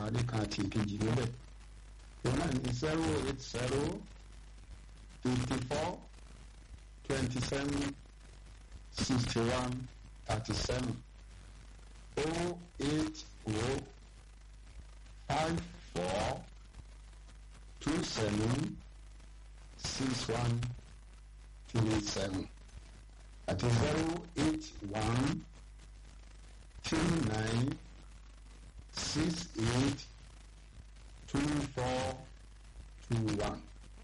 ìparí kan àti ìkejì níbẹ̀ òun náà ní zero eight zero fifty four twenty seven sixty one thirty seven oh eight oh five four two seven six one three seven àti zero eight one two nine six eight two four two one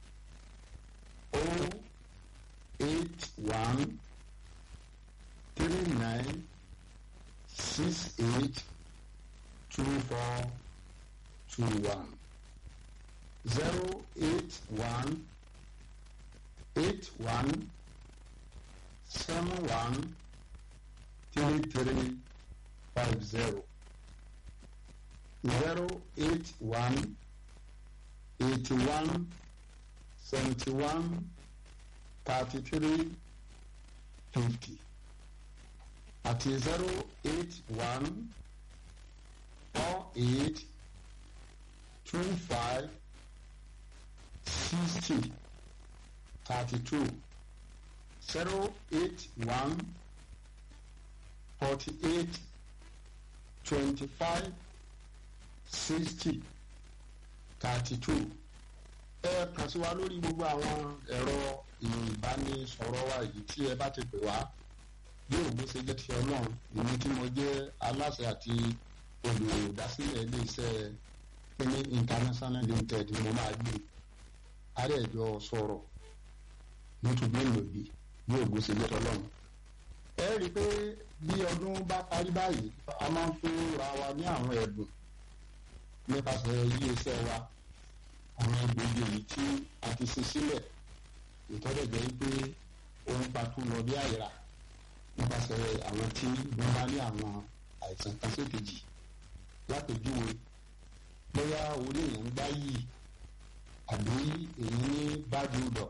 oh eight one three nine six eight two four two one zero eight one eight one seven one three three five zero zero eight one eighty one seventy one thirty three fifty àti zero eight one four eight two five sixty thirty two zero eight one forty eight twenty five sixty thirty two ẹ kàn sí wa lórí gbogbo àwọn ẹ̀rọ ìbánisọ̀rọ̀ wa yìí tí ẹ bá ti pè wá bí òògùn ṣe jẹ́ ti ọlọ́run èmi tí mo jẹ́ aláṣẹ àti olùdásílẹ̀ iléeṣẹ́ kíní international limited ni mo máa gbé àrẹ̀jọ sọ̀rọ̀ nítorí èlòdì bí òògùn ṣe jẹ́ ti ọlọ́run. ẹ rí i pé bí ọdún bá parí báyìí a máa ń fún ra wa ní àwọn ẹ̀bùn nípasẹ̀ iléeṣẹ́ wa àwọn egbògi èyí tí a ti ṣe sílẹ̀ ìtọ́jọ̀jẹ́ pé ohun pàtó lọ bí àìrà nípasẹ̀ àwọn tí wọ́n bá ní àwọn àìsàn kan sékejì lápèjúwe bóyá orí èèyàn ń gbá yìí àbí èyí ní bájúdọ̀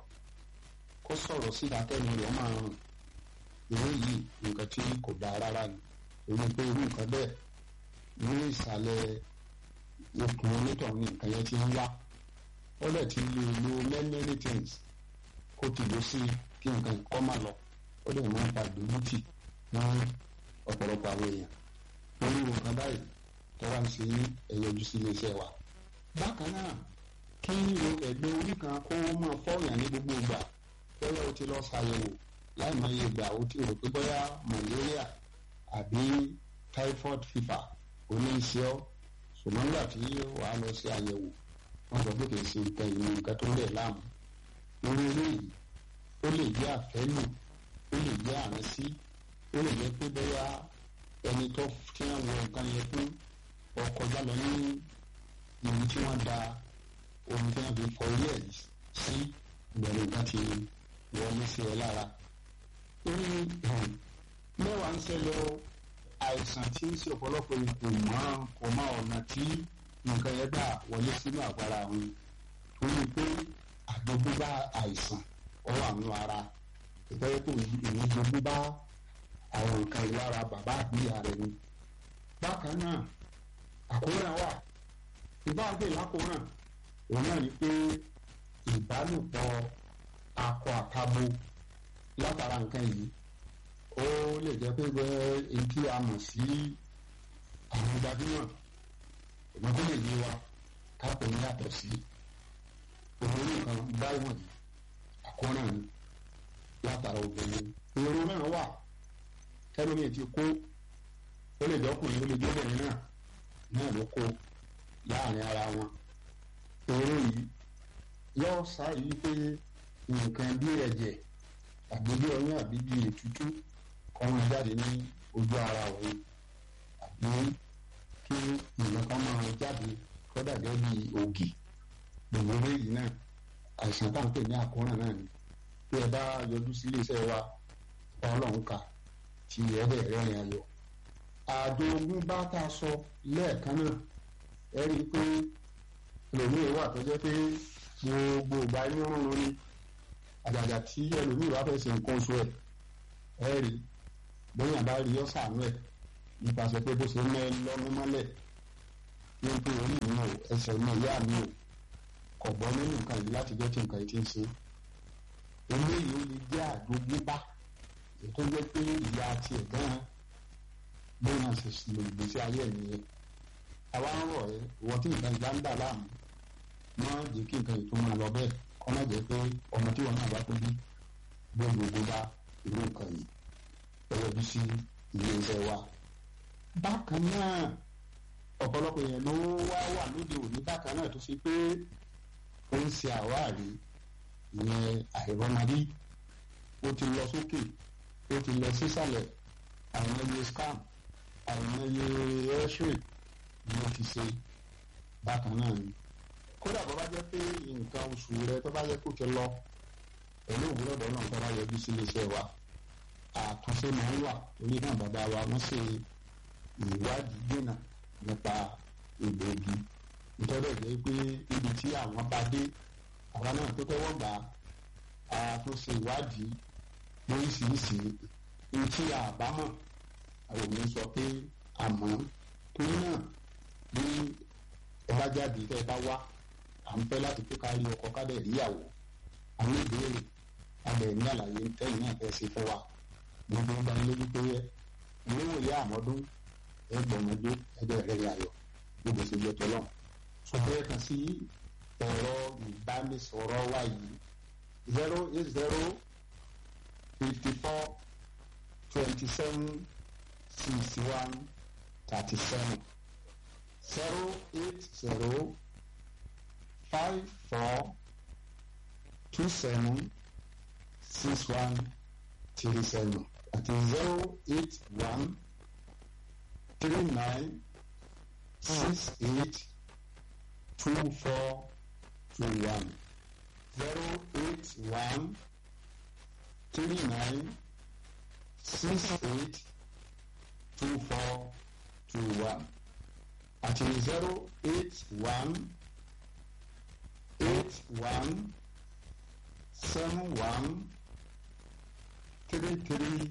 kó sọ̀rọ̀ sí ìdákẹ́nu rẹ̀ máa rùn ìwé yìí nǹkan tí kò dáa rárá ni èyí pé irú nǹkan bẹ́ẹ̀ ní ìsàlẹ̀ ikùn onítọ̀hún ní nǹkan yẹn ti ń wá ó lẹ̀ ti lè lo many many things kó ti lọ sí kí nǹkan kọ́ máa lọ ó lè máa ń fa ìdójútì ní ọ̀pọ̀lọpọ̀ àwọn èèyàn lórí nǹkan báyìí tó wá ń ṣe ní ẹ̀yọjú sí iléeṣẹ́ wa. bákan náà kí ẹgbẹ́ orí kan kó máa fọ́ọ̀yàn ní gbogbo ìgbà bóyá o ti lọ ṣàyẹ̀wò láì máa yẹ ìgbà o ti rò pé bóyá malaria àbí typhoid fever oníṣẹ́ ọ́ ṣùgbọ́n nígbà tí wàá lọ sí àyẹ̀wò wọ́n sọ pé kì í ṣe nǹkan ìlú nǹkan tó ń lẹ̀ láàmú lórí eléyìí ó lè jẹ́ àfẹ́lù ó lè jẹ́ àránsí ó lè jẹ́ pé bóyá ẹni tó tí wọ́n wọ nǹkan yẹn fún ọkọ̀ jálọ ní ìlú tí wọ́n da omi tí wọ́n fi fọ ilé ẹ̀ sí ìbẹ̀rù nǹkan ti wọlé sí ẹ lára. ó ní mẹ́wàá ń ṣẹlẹ̀ àìsàn tí ń ṣe ọ̀pọ̀lọpọ̀ kò mọ̀ kò mọ̀ ọ̀nà tí nǹkan yẹn gbà wọlé sínú àgbára wọn tó ní pé àjogúnbá àìsàn ọwọ́ àwọn ara ìtọ́jú tó ìwé jogúnbá àwọn nǹkan ìlara bàbá àbíyá rẹ ni. bákan náà àkóràn wà ìbáàgbé lákòóràn òun náà ni pé ìbálòpọ̀ akọ àtabo látara nǹkan yìí ó lè jẹ́ pé bẹ́ẹ̀ èyí tí a mọ̀ sí àwọn gbajúmọ̀ ìgbọ́n tó lè yé wa káàpọ̀ ní yàtọ̀ sí òun nǹkan báyìí wọ̀nyí àkóràn ni látara obìnrin èrò náà wà kẹlómi ti kó ó lè jọkùnrin ó lè jọbìnrin náà náà ló kó láàrin ara wọn èrò yìí yóò sáré pé nǹkan bí ẹ̀jẹ̀ àbí bí ọyún àbí bí ètútú kọ́mọ jáde ní ojú ara òun àbí kí nǹkan kan máa jáde kọ́dà gẹ́gẹ́ bí ògì gbogbo eléyìí náà àìsàn tá à ń pè ní àkóràn náà ni bí ẹ bá yọjú sí iléeṣẹ́ wa ọlọ́run kà tí ẹ dẹ̀ rẹ́rìn ayọ̀ àdó ogún bá tá a sọ lẹ́ẹ̀kan náà ẹ rí i pé ẹlòmíì wà tó jẹ́ pé gbogbo ìgbà inú rúnrún ni àjàjà tí ẹlòmíì wà fẹ́ ṣe nǹkan oṣù ẹ̀ ẹ rí bóyá bá rí ọ́ sàánú ẹ̀ nípasẹ̀ pé bó ṣe mẹ́ lọ́nu mọ́lẹ̀ ní pé orí mi ẹsẹ̀ ọmọ ìyá mi ò kọ̀ gbọ́ nínú nǹkan yìí láti jẹ́ kí nǹkan yìí ti ń ṣe eléyìí ó lè jẹ́ àjogúnbá ètò jẹ́ pé ìyá tiẹ̀ gan-an bóyá náà ṣe lò ìgbésí ayé ẹ̀ nìyẹn àwa ń rọ̀ ẹ́ ìwọ tí nǹkan ìjà ń dà láàmú má jẹ́ kí nǹkan yìí tó máa lọ bẹ́ẹ̀ kọ́ má jẹ́ pé ọmọ tí wọn náà bá tó bí gbogbo bá irú nǹkan yìí ẹ̀rọ bí sí ilé iṣẹ́ wa. bákan náà ọ̀pọ̀lọpọ̀ èèyàn ló wá wà lóde òní bákan náà tó fi pé ó ń ṣe àwárí ìyẹn àìrọ́mọdé ó ti lọ sókè ó ti lọ sísàlẹ̀ àwọn ẹyẹ scam àwọn ẹyẹ airstream ni ó ti ṣe bákan náà ni kódà bó bá jẹ́ pé nǹkan oṣù rẹ tó bá yẹ kó ti lọ pẹ̀lú òwúrọ̀dọ̀ náà tó bá yọjú sí iléeṣẹ́ wa àtúnṣe máa ń wà torí náà bàbá wa wọ́n ṣe ìwádìí dènà nípa egbòogi nítorí ẹ̀jẹ̀ pé ibi tí àwọn bá dé àwa náà tó tẹ́wọ́ gbà á àtúnṣe ìwádìí lóríṣiríṣi ní tí àbámọ̀ àwọn òní sọ pé àmọ́ torí náà bí ẹ bá jáde tẹ́ ẹ bá wá à ń fẹ́ láti pé ká rí ọkọ ká dẹ̀ ríyàwó àwọn ìbéèrè abẹ ní àlàyé tẹ́yìn náà fẹ́ ṣe fún wa gbogbo ń dání lójú pé ìwéwò ìyá àmọ́dún ẹgbẹ̀mọdé ẹgbẹ́ rẹ̀ ayọ̀ gbogbo ṣe jẹ́ tọ́lọ́ ṣùgbọ́n kan sí ẹ̀rọ ìbánisọ̀rọ̀ wa yìí zero eight zero fifty four twenty seven sixty one thirty seven zero eight zero five four two seven six one three seven àti zero eight one three nine six eight two four two one zero eight one three nine six eight two four two one àti zero eight one eight one seven one three three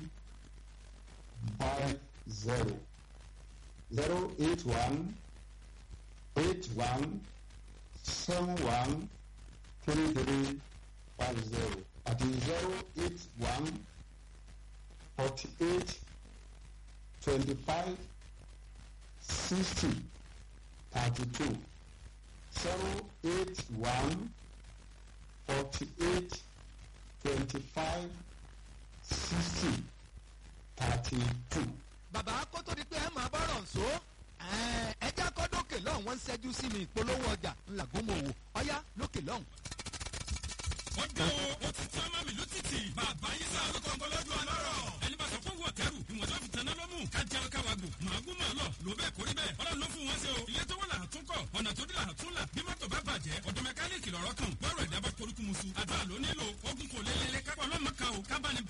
five zero zero eight one eight one seven one three three five zero àti zero eight one forty eight twenty five sixty thirty two zero eight one forty eight twenty five sixty thirty two. bàbá kó tó di pé ẹ máa bọ́rọ̀ ǹso ẹja kọ́ lókè lọ́hùn wọ́n ń ṣẹ́jú sí mi ìpolówó ọjà ńlágúnmọ̀wò ọ̀yá lókè lọ́hùn. wọ́n dé o wọ́n ti tán mọ́mí ló títì bàbá yín sá ló kọ́ ńgọ́lọ́dún ọlọ́rọ̀ ẹni bá sọ fún wọ̀ kẹrù ìwọ̀n tó fi tẹ̀ná lọ́mú kájà káwa gbò màágùn máa lọ ló bẹ́ẹ̀ kórí bẹ́ẹ̀ ọlọ́run ló fún wọn ṣe o ilé tó wọ́n là á tún kọ̀ ọ̀nà tó dé là á tún là bí mọ́tò bá bàjẹ́ ọ̀dọ̀ mẹkáníìkì lọ́rọ́ kan bọ́ọ̀rọ̀ ẹ̀dá bá korúkú musu àdúrà ló nílò ogun kò lélẹ́lẹ́ kápọ̀ ọlọ́mọ kan o kábàánì